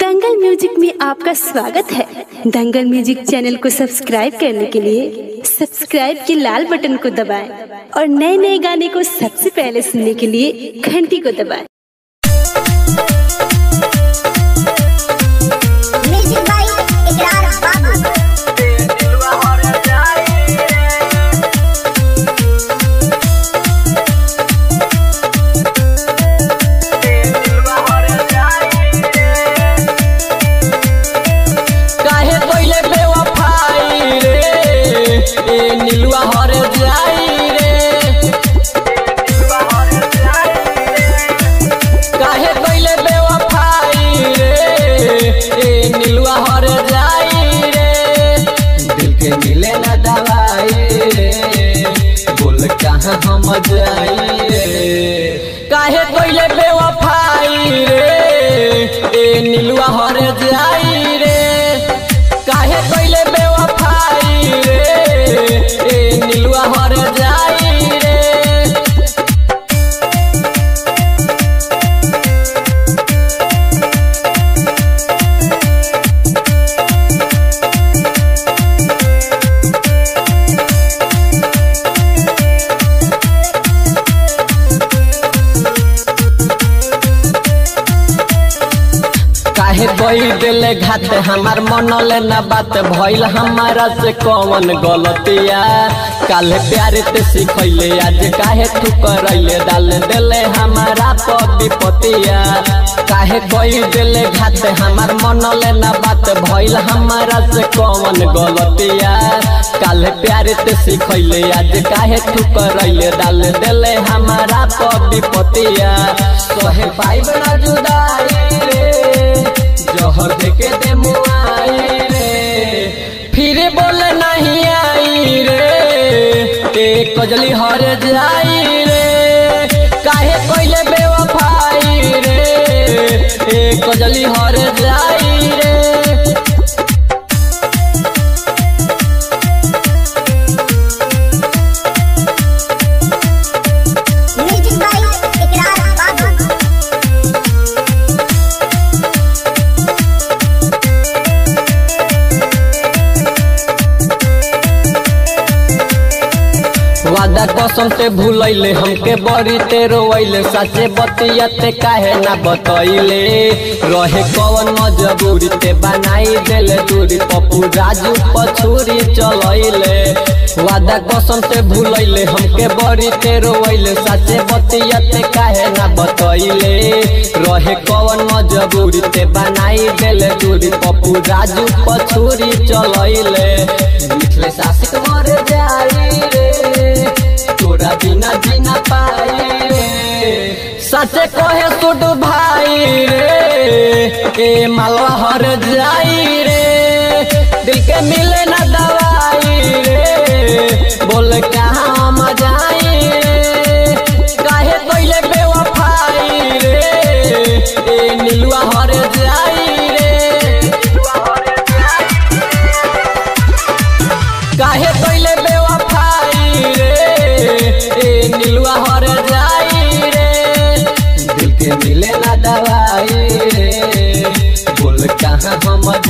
दंगल music में आपका स्वागत है दंगल म्यूजिक चैनल को सब्सक्राइब करने के लिए सब्सक्राइब के लाल बटन को दबाएं और नए नए गाने को सबसे पहले सुनने के लिए घंटी को दबाएं म्यूजिक बाई इकरार बाबू काहे पहिले बेवफाई रे ए नीलुआ हर जाई रे काहे पहिले बेवफाई रे ए नीलुआ हर जाई रे दिल के मिले ना दवाई रे बोल कहाँ हम जाई रे काहे पहिले बेवफाई रे ए नीलुआ हर जाई रे काहे पहिले बेवफाई रे ए नीलुआ हर जाई रे काहे बई दिले घात हमार मनले न बात भइल हमारा से कौन गलतिया काले प्यारे ते सिखैले आज काहे तू करैले डाल देले हमारा पर विपतिया काहे बई दिले घात हमार मनले न बात भइल हमारा से कौन गलतिया काले प्यारे ते सिखैले आज काहे तू करैले डाल देले हमारा पर विपतिया सोहे पाइब ना जुदाई रे जहर देके दे मुआई रे फिर बोल नहीं आई रे ए कजली हर जाई रे काहे कोइले बेवफाई रे ए कजली हर जाई रे म्यूजिक बाई इकरार बाबू वादा कसम से भूलैले हमके बड़ी ते रोइले सचे बतिया ते काहे ना बतैले रहे कवन मजबूरी ते बनाई देले दूरी पप्पू राजू पछूरी चलैले वादा कसम से भूलैले हमके बड़ी ते रोइले सचे बतिया ते काहे ना बतैले रहे कवन मजबूरी ते बनाई देले दूरी पप्पू राजू पछूरी चलैले मिथले सासिक मर जाई रे तोरा बिना जीना पाई रे सचे कहे सुड भाई रे ए मालवा हर जाई रे दिल के मिले ना दवाई रे बोल कहाँ हम जाई रे काहे कोइले बेवफाई रे ए नीलुआ हर जाई रे काहे कोइले बेवफाई रे ए नीलुआ हर जाई रे दिल के मिले ना दवाई रे बोल कहाँ हम